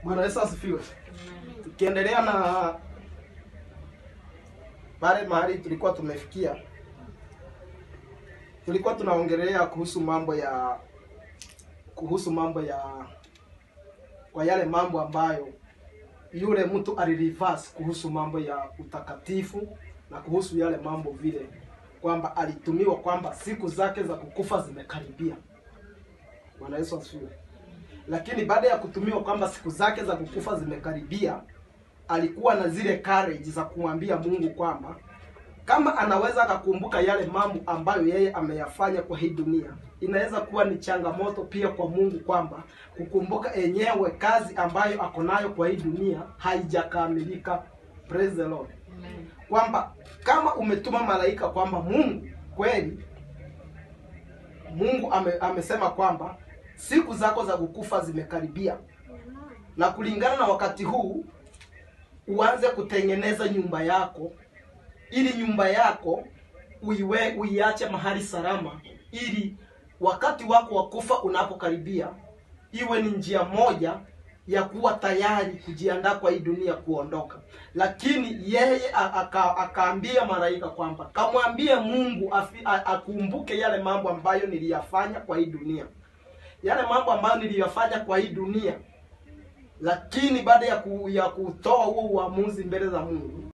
Bwana Yesu asifiwe. Tukiendelea na pale mahali tulikuwa tumefikia, tulikuwa tunaongelea kuhusu mambo ya kuhusu mambo ya kwa yale mambo ambayo yule mtu alireverse kuhusu mambo ya utakatifu na kuhusu yale mambo vile kwamba alitumiwa kwamba siku zake za kukufa zimekaribia. Bwana Yesu asifiwe. Lakini baada ya kutumiwa kwamba siku zake za kukufa zimekaribia, alikuwa na zile courage za kumwambia Mungu kwamba kama anaweza akakumbuka yale mambo ambayo yeye ameyafanya kwa hii dunia, inaweza kuwa ni changamoto pia kwa Mungu kwamba kukumbuka enyewe kazi ambayo ako nayo kwa hii dunia haijakamilika. Praise the Lord. Kwamba kama umetuma malaika kwamba Mungu kweli Mungu ame, amesema kwamba siku zako za kukufa zimekaribia, na kulingana na wakati huu uanze kutengeneza nyumba yako ili nyumba yako uiwe uiache mahali salama, ili wakati wako wa kufa unapokaribia iwe ni njia moja ya kuwa tayari kujiandaa kwa hii dunia kuondoka. Lakini yeye a- aka- akaambia malaika kwamba kamwambie Mungu afi, a, akumbuke yale mambo ambayo niliyafanya kwa hii dunia, yale mambo ambayo niliyafanya kwa hii dunia lakini baada ya, ku, ya kutoa huo uamuzi mbele za Mungu